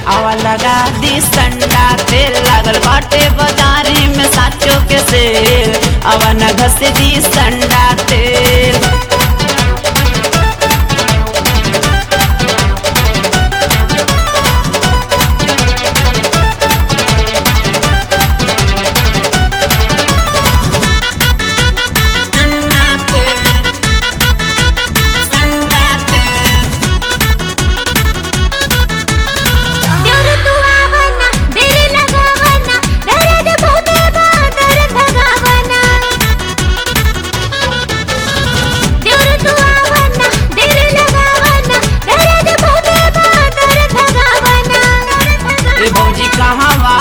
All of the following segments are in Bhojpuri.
आवा लगा दी संडा तेल लागल बाटे बाजारी में साचो के सेल आवा न घस दी संडा तेल देवर तू आवना देरी लगावना दर्द बहुते बा दर्द भगावना देवर तू आवना देरी लगावना दर्द बहुते बा दर्द भगावना ए भौजी कहवा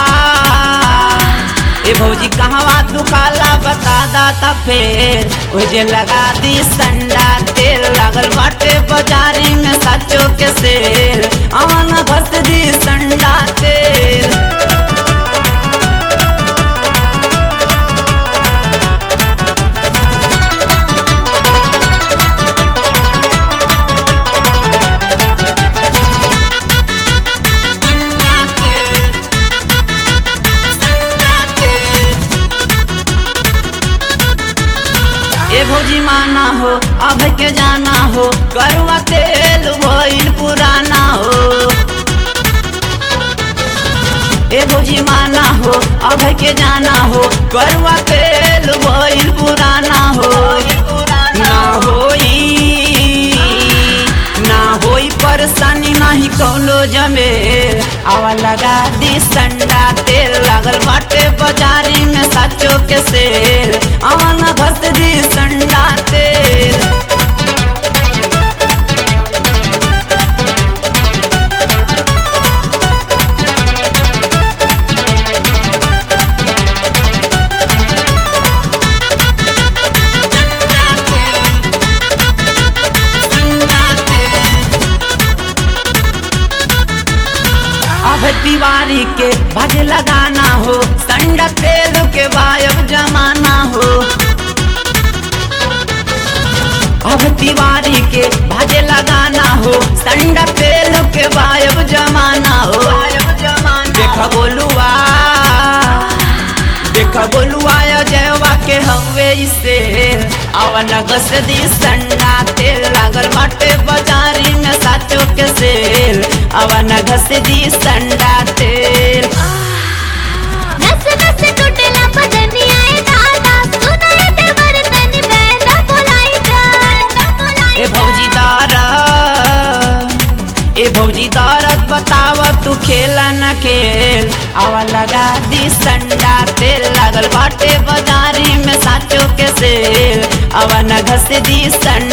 ए भौजी कहवा तू काला बता दाता फेर ओ जे लगा दी संडा तेल लागल बाटे बाजारी में साचो के सेल आवन घस दी संडा तेल ए भौजी माना हो अब के जाना हो करुआ तेल भइल पुराना हो ए भौजी माना हो अब के जाना हो करुआ तेल भइल पुराना हो ना होई ना होई परेशानी नाही कौनो जमेल आवा लगा दी संडा तेल लागल बाटे बाजारी में साचो के सेल आवा न घस दी संडा तेल अब दीवारी के भज लगाना हो संडा तेल के वायब जमाना हो अब दीवारी के भज लगाना हो संडा तेल के वायब जमाना हो देख बोलुआ देख बोलुआ जयवा के हवे इसे अवन गस दी संडा तेल लागल बाटे बाजारी में साचो के सेल अवन घस दी संडा तेल नस नस टूटला बदनिया ए दादा सुनाए देवर तनी बैना बोलाई जा ए भौजी दारद ए भौजी दारद बताव तू खेला न खेल आवा लगा दी संडा तेल लागल बाटे बाजारी में साचो के सेल आवा न घस दी संडा